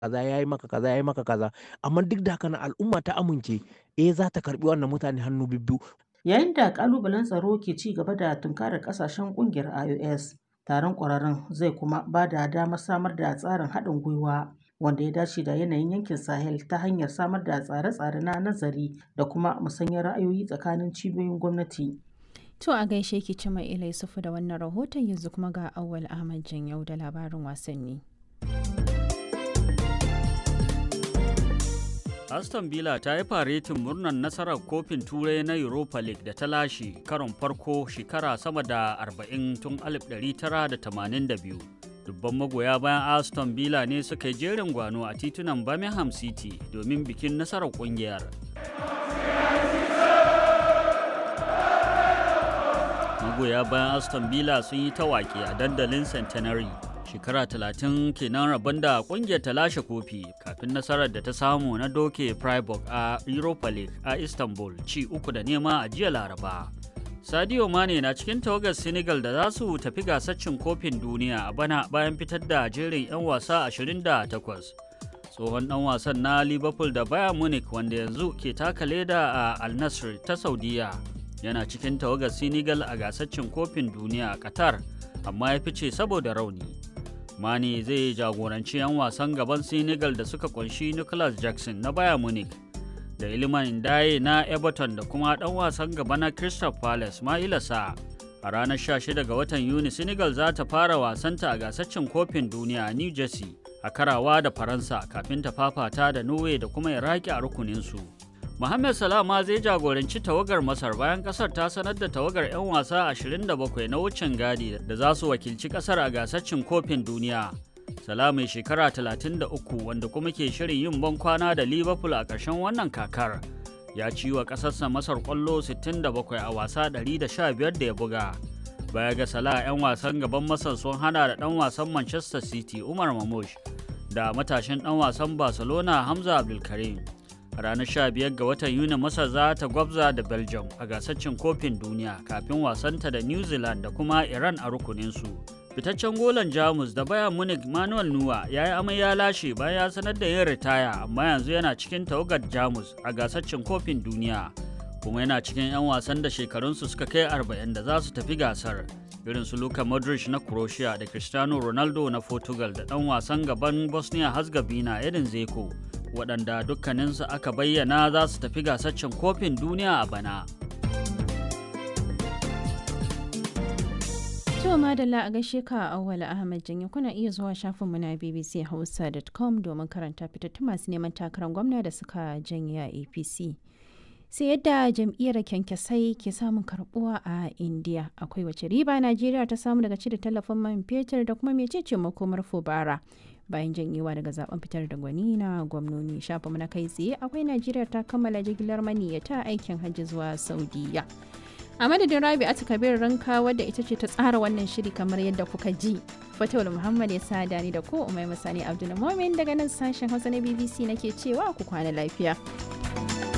kaza ya yi maka kaza ya yi maka kaza amma duk da haka nan al'umma ta amince eh za ta karbi wannan mutane hannu bibbiyu Yayin da ƙalubalen tsaro ke ci gaba da tunkarar ƙasashen ƙungiyar IOS, taron ƙwararrun zai kuma ba da damar samar da tsarin haɗin gwiwa wanda ya dace da yanayin yankin Sahel ta hanyar samar da tsare-tsare na nazari da kuma musanyar ra'ayoyi tsakanin cibiyoyin gwamnati. To a gaishe ki ci mai ilai sufu da wannan rahoton yanzu kuma ga Auwal Ahmad Janyau da labarin wasanni. Aston Villa ta yi faretin murnar nasarar kofin turai na Europa League da ta lashe karon farko shekara sama da 40 tun 1982. Dubban magoya bayan Aston Villa ne suka yi jerin gwano a titunan Birmingham City domin bikin nasarar kungiyar. Magoya bayan Aston Villa sun yi tawaki a dandalin Centenary. shekara talatin kenan rabon da kungiyar ta lashe kofi kafin nasarar da ta samu na doke freiburg a europa league a istanbul ci uku da nema a jiya laraba sadio mane na cikin tawagar senegal da za su tafi gasar cin kofin duniya a bana bayan fitar da jerin 'yan wasa 28 tsohon dan wasan na liverpool da bayern munich wanda yanzu ke taka leda a al nassr ta saudiya yana cikin tawagar senegal a gasar cin kofin duniya a qatar amma ya fice saboda rauni Mane zai jagoranci 'yan wasan gaban Senegal da suka kunshi Nicholas Jackson na Bayern Munich da Iliman Ndaye na Everton da kuma ɗan wasan gaba na Crystal Palace Maila Sa. A ranar 16 ga watan Yuni Senegal za ta fara wasanta a gasaccin kofin duniya a New Jersey a karawa da Faransa kafin ta fafata da Norway da kuma Iraki a rukuninsu. Mohamed Salah ma zai jagoranci tawagar Masar bayan kasar ta sanar da tawagar 'yan wasa 27 na wucin gadi da za su wakilci kasar a gasar cin kofin duniya. Salah mai shekara 33 wanda kuma ke shirin yin ban kwana da Liverpool a ƙarshen wannan kakar. Ya ci wa ƙasarsa Masar ƙwallo 67 a wasa 115 da ya buga. Baya ga Salah 'yan wasan gaban Masar sun hana da ɗan wasan Manchester City Umar Mamush da matashin ɗan wasan Barcelona Hamza Abdulkarim. a ranar 15 ga watan yuni masar za ta gwabza da belgium a gasar cin kofin duniya kafin wasanta da new zealand da kuma iran a rukuninsu fitaccen golan jamus da bayan munich manuel nuwa ya yi amai ya lashe bayan ya sanar da yin ritaya amma yanzu yana cikin tawagar jamus a gasar cin kofin duniya kuma yana cikin 'yan wasan da shekarunsu suka kai 40 da za su tafi gasar irin su Luka Modric na Croatia da Cristiano Ronaldo na Portugal da ɗan wasan gaban Bosnia Herzegovina Edin Zeko waɗanda dukkaninsu aka bayyana za su tafi gasaccen kofin duniya a bana. To madalla a gaishe ka Auwal Ahmad Janyo kuna iya zuwa shafinmu na bbchausa.com domin karanta fitattun masu neman takarar gwamna da suka janye a APC. sai yadda jam'iyyar kyankyasai ke samun karbuwa a indiya akwai wace riba najeriya ta samu daga cire tallafin man fetur da kuma mecece makomar fubara bayan janyewa daga zaben fitar da gwani na gwamnoni shafa na kai tsaye akwai najeriya ta kammala jigilar maniyyata aikin hajji zuwa saudiya a madadin rabi a kabir ranka wadda ita ce ta tsara wannan shiri kamar yadda kuka ji fatawul muhammad ya sa ni da ko umai masani abdul daga nan sashen hausa na bbc nake cewa ku kwana lafiya